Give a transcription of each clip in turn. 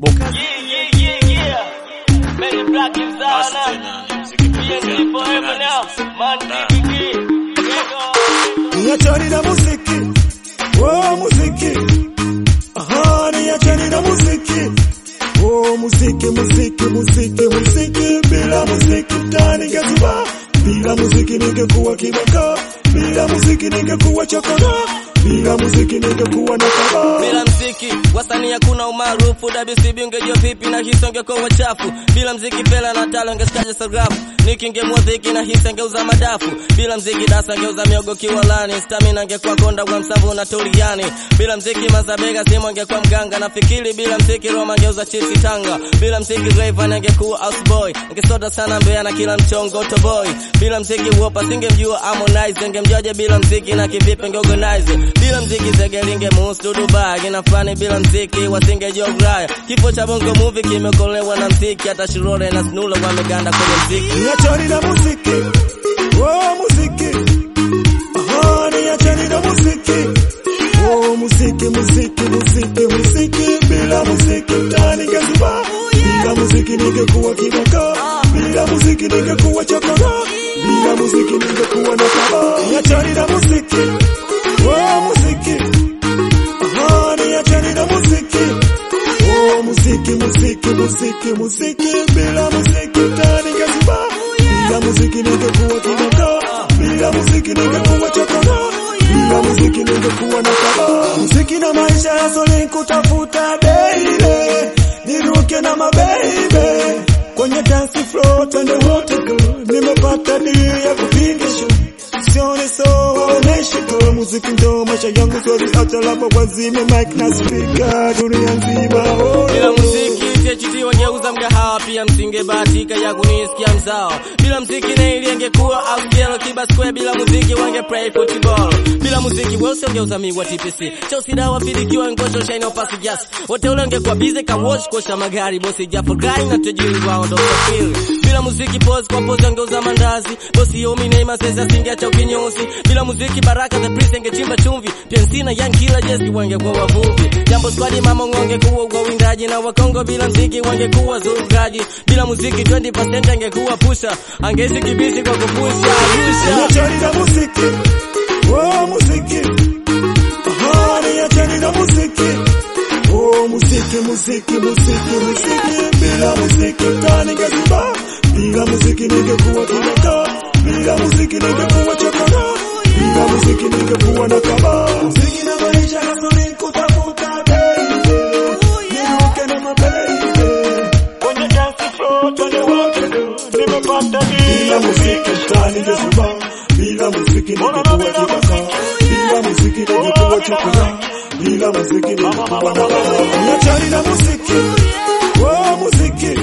Boka Yeah, yeah, yeah, yeah. Many black is down now. PNG forever now. Man, DPG. Niachani na muziki, oh muziki, aha, niachani na muziki, oh muziki, muziki, muziki, muziki, bila muziki mtaani ngezuba, bila muziki ningekuwa kibaka, bila muziki ningekuwa chokora, bila muziki ningekuwa na kaba. Bila mziki wasanii hakuna umaarufu, WCB ungejua vipi na hisi ungekuwa wachafu. Bila mziki fela na talo ungestaja sarafu, Niki ngemua dhiki na hisi angeuza madafu. Bila mziki dasa angeuza miogo kiwalani, stamina angekuwa konda kwa msavu na tuliani. Bila mziki mazabega simu angekuwa mganga, nafikiri bila mziki Roma angeuza chipsi Tanga. Bila mziki Rayvanny angekuwa houseboy, angesota sana Mbeya na kila mchongo toboy. Bila mziki Wopa singemjua Harmonize, angemjuaje bila mziki na kivipi angeorganize. Bila mziki Zege lingemuhusu Dubai, kina fani bila mziki wasingejua Ulaya. Kifo cha bongo movie kimeokolewa na mziki, hata Shirore na Snula wameganda kwenye mziki. Niachani na muziki, oh muziki, aha, niachani na muziki, oh muziki, muziki, muziki, muziki, bila muziki mtaani ngezuba, bila muziki ningekuwa kibaka, bila muziki ningekuwa chokora, bila muziki ningekuwa na kaba. Niachani na muziki, oh muziki, aha, niachani na muziki, oh muziki, muziki, muziki, muziki, bila muziki mtaani ngezuba, bila muziki ningekuwa kibaka, bila muziki ningekuwa chokora, bila muziki ningekuwa na kaba. Muziki na maisha ya soli kutafuta daily, niruke na mabeibe kwenye dance floor, twende wote go, nimepata deal ya kupingisha sione so waoneshi tu muziki ndo maisha yangu, siwezi acha labda wazime mic na speaker dunia nzima oh, Bila muziki THT wangeuza mgahawa, pia msingebahatika ya kunisikia mzao. Bila muziki Naili angekuwa Ausielo Kiba Square, bila muziki wange play football. Bila muziki Welse ungeuza miwa TPC, Chelsea dawa filikiwa ngosho shine opasi gas. Wote ule ungekuwa busy ka watch kosha magari, bosi Jafo Gai na tajiri wao ndo kafiri. Bila muziki pose kwa pose angeuza mandazi, bosi Yomi Neymar sasa singeacha ukinyozi. Bila muziki Baraka the Prince angechimba chumvi, PNC na Young Killer Jesse wangekuwa wavuvi. Jambo squad mama ngongekuwa kwa windaji na Wakongo bila mziki wangekuwa zurugaji. Bila muziki 20% angekuwa pusha, angezi kibisi kwa kupusha Arusha. Niachani na muziki, oh muziki, aha, niachani na muziki, oh muziki, muziki, muziki, muziki, bila muziki mtaani ngezuba, bila muziki ningekuwa kibaka, bila muziki ningekuwa chokora, bila muziki ningekuwa na kaba. Muziki na maisha nasoni kutafuta baby, niruke na mababy, kwenye dance floor twende wote, nimepata bila muziki mtaani ngezuba, bila muziki ningekuwa kibaka, bila muziki ningekuwa chokora, bila muziki ningekuwa na kaba. Niachani na muziki, oh muziki,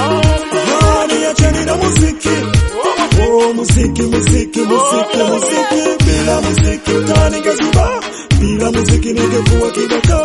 ah, niachani na muziki, oh muziki, muziki, muziki, muziki, bila muziki mtaani ngezuba, bila muziki ningekuwa kibaka,